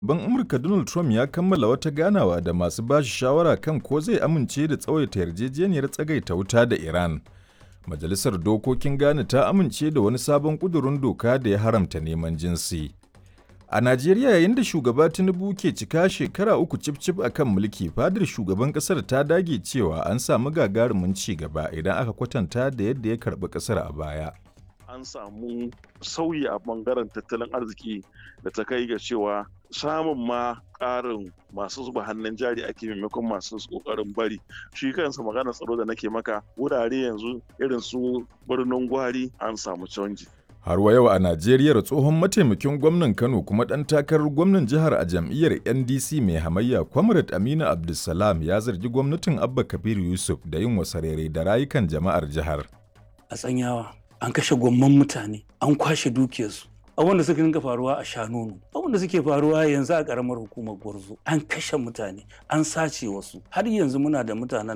Ban Amurka Donald Trump ya kammala wata ganawa da masu ba shi shawara kan ko zai amince da tsawaita yarjejeniyar tsagaita wuta da Iran. Majalisar Dokokin Ghana ta amince da wani sabon ƙudurin doka da ya haramta neman jinsi. A Najeriya yayin da shugaba Tinubu ke cika shekara uku cif-cif a kan mulki fadar shugaban ƙasar ta dage cewa an samu gagarumin ci gaba idan aka kwatanta da yadda ya karɓi ƙasar a baya. An samu sauyi a ɓangaren tattalin arziki da ta kai ga cewa samun ma ƙarin masu zuba hannun jari ake maimakon masu ƙoƙarin bari shi kansa maganar tsaro da nake maka wurare yanzu irin su birnin gwari an samu canji Har wa yau a Najeriya tsohon mataimakin gwamnan Kano kuma ɗan takarar gwamnan jihar a jam'iyyar NDC mai hamayya Comrade Aminu Abdulsalam ya zargi gwamnatin Abba Kabir Yusuf da yin wasarere da rayukan jama'ar jihar. A tsanyawa an kashe gwamman mutane an kwashe dukiyarsu abin da suka dinga faruwa a shanonu abin da suke faruwa yanzu a karamar hukumar gwarzo an kashe mutane an sace wasu har yanzu muna da mutanen